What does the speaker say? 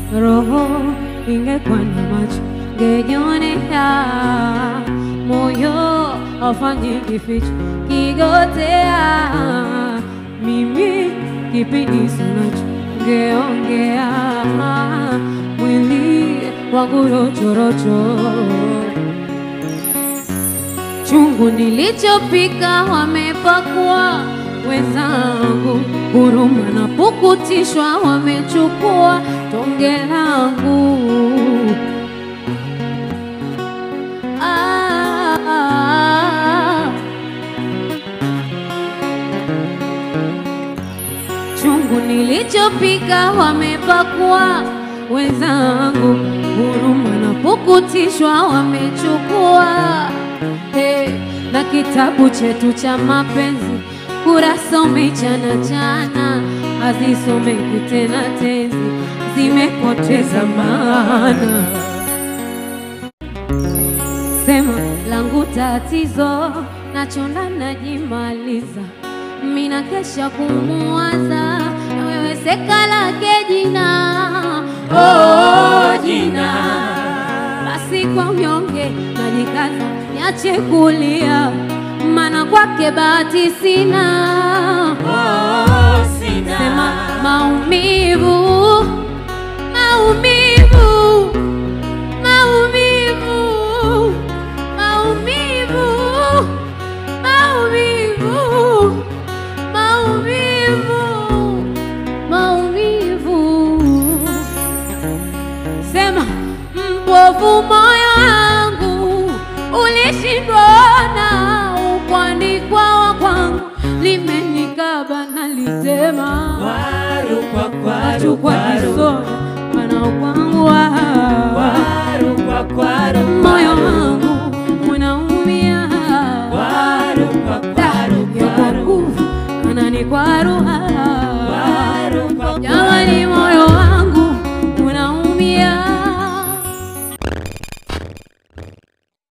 roho ingekuwa na macho ngejionea, moyo hafanyi kificho kigotea, mimi kipindi sinacho ngeongea, mwili wangu rochorocho chungu nilichopika wamepakua wenzangu, huruma na pukutishwa wamechukua tonge langu. Ah, chungu nilichopika wamepakua wenzangu, huruma na pukutishwa wamechukua. Hey, na kitabu chetu cha mapenzi kurasa umechana chana, hazisomeki tena tenzi, zimepoteza maana. Sema langu tatizo, nachona najimaliza, mina kesha kumuwaza, na wewe seka lake jina oh, jina basi kwa unyonge najikaza, niache kulia, maana kwake bahati sina. Oh, sina. Sema maumivu, maumivu, maumivu, maumivu, maumivu, maumivu, maumivu. Sema mbovu moyo wangu ulishindwa na ukuandikwa wa kwangu limenikaba na litema Kwaru kwa kwaru watu kwa kwaru kisoya wana kwangu wa kwaru kwa kwaru moyo wangu unaumia kwaru kwa Da, kwaru ya kwa kwaru nguvu anani kwaruha